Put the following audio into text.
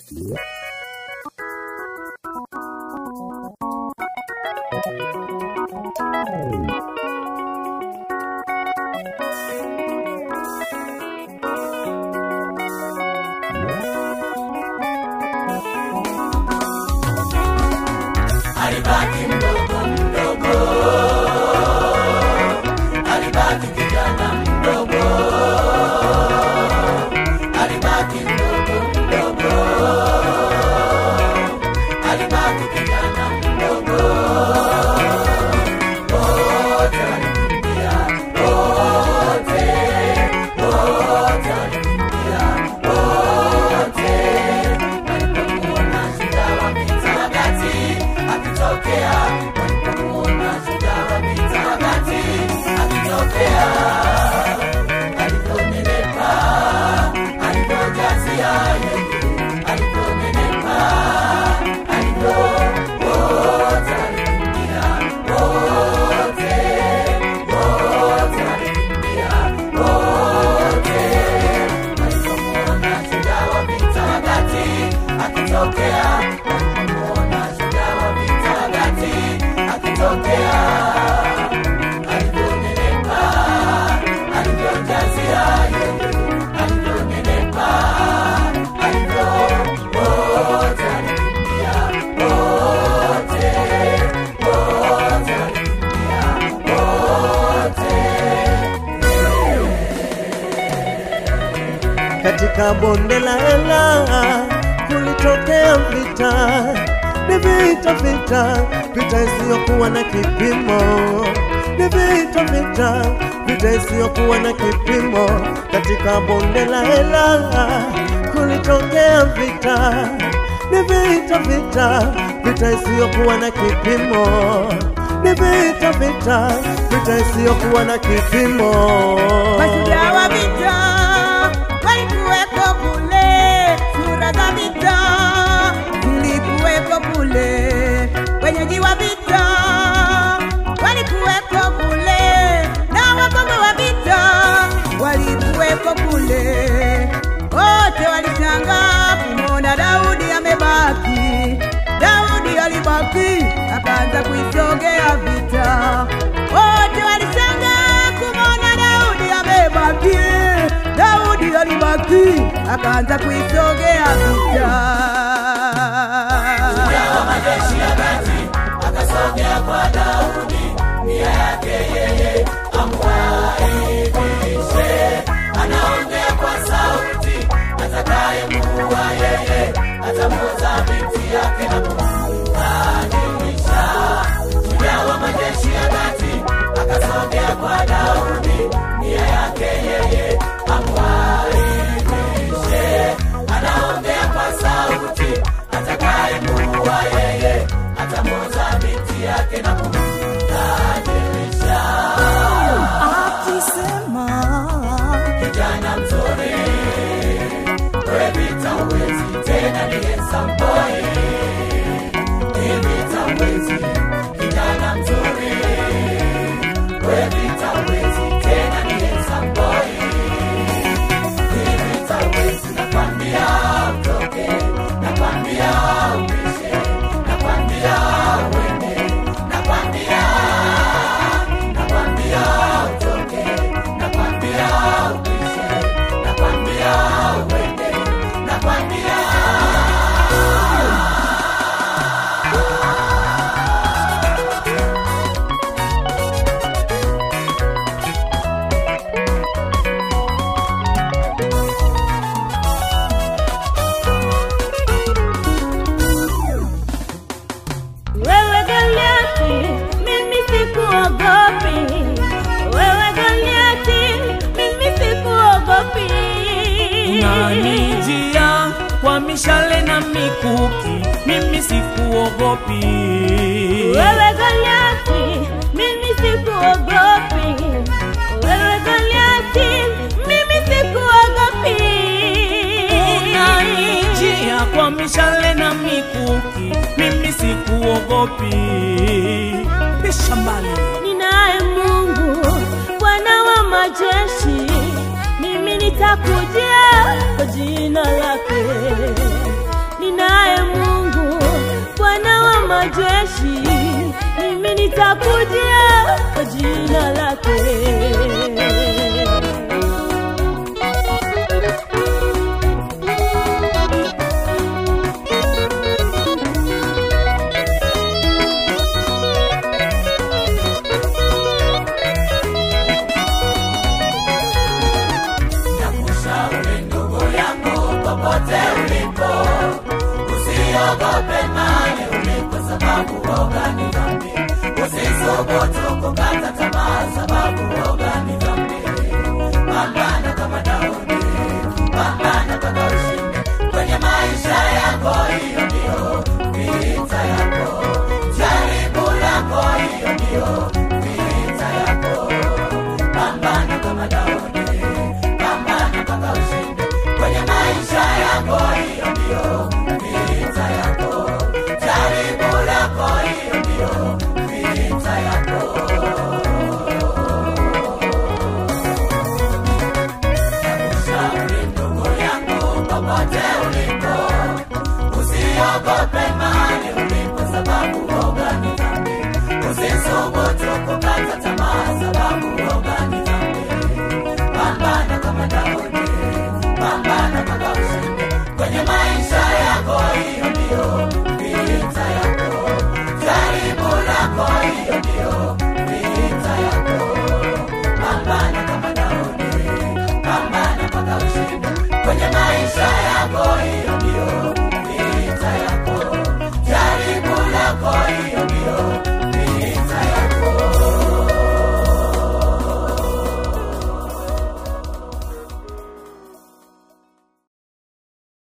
alibaki mdogo mdogo, alibaki kijana mdogo, alibaki mdogo mdogo, alibaki kijana mdogo. Wote walikimbia, wote, wote walikimbia, wote walipomuona shujaa wa vita wakati akitokea, walipomuona shujaa wa vita wakati akitokea, alivyonenepa, alivyojazia yeye, alivyonenepa, alivyo wote walikimbia, wote, wote walikimbia, wote walipomuona shujaa wa vita wakati akitokea, walipomuona shujaa wa vita wakati akitokea, alivyonenepa, alivyojazia yeye, alivyonenepa, alivyo wote walikimbia, wote, wote walikimbia, wote katika bonde la Ela kulitokea vita, ni vita vita, vita isiyokuwa na kipimo, ni vita vita, vita isiyokuwa na kipimo. Katika bonde la Ela kulitokea vita, ni vita vita, vita isiyokuwa na kipimo, ni vita vita, vita isiyokuwa na kipimo. Mashujaa wa vita walikuwepo kule, sura za vita zilikuwepo kule, wenyeji wa vita walikuwepo kule, na wapambe wa vita walikuwepo kule. Wote walishangaa kumwona Daudi amebaki. Daudi alibaki akaanza kuisongea vita. Wote walishangaa kumwona Daudi amebaki. Daudi alibaki akaanza kuisongea vita. wa majeshi ya kati akasogea kwa Daudi, nia yake yeye amwaibishe. Anaongea kwa sauti, atakayemuua yeye atamuuza binti yake na kumdhalilisha. Shujaa wa majeshi ya kati akasogea kwa Daudi, nia yake yeye amwaibishe. Anaongea kwa sauti, atakayemuua yeye atamuuza binti yake na kumdhalilisha. Akisema Kijana mzuri, we vita uwezi tena, ni handsome boy. Ni vita uwezi, kijana mzuri, we vita uwezi tena, ni handsome boy. Ni vita uwezi, nakwambia utoke, nakwambia upishe, nakwambia uende, nakwambia, nakwambia utoke, nakwambia upishe, nakwambia uende, nakwambia Wewe Goliati, mimi sikuogopi. Wewe Goliati, mimi sikuogopi. unanijia kwa mishale na mikuki, mimi sikuogopi. Wewe Goliati, mimi sikuogopi. Wewe Goliati, mimi sikuogopi. Unanijia kwa mishale na mikuki, mimi sikuogopi. Pisha mbali Ninaye Mungu, Bwana wa majeshi, mimi nitakujia kwa jina lake. nitakujia kwa jina lake. Nakushauri ndugu yangu, popote ulipo, usiogope mahali ulipo, sababu woga ni dhambi. Usisubutu kukata tamaa, sababu woga ni dhambi. Pambana kama Daudi, pambana mpaka ushinde kwenye maisha yako. Hiyo ndiyo vita yako, jaribu lako, hiyo ndiyo vita yako. Pambana kama Daudi, pambana mpaka ushinde kwenye maisha yako. Hiyo ndiyo vita yako, jaribu lako, hiyo ndiyo vita yako. Nakushauri ndugu yangu, popote ulipo, usiogope mahali ulipo, sababu woga ni dhambi. Usisubutu kukata tamaa, sababu woga ni dhambi. Pambana kama Daudi, pambana mpaka ushinde kwenye maisha yako. Hiyo ndiyo vita yako, jaribu lako, hiyo ndiyo vita yako. Pambana kama Daudi, pambana mpaka ushinde kwenye maisha yako. Hiyo ndiyo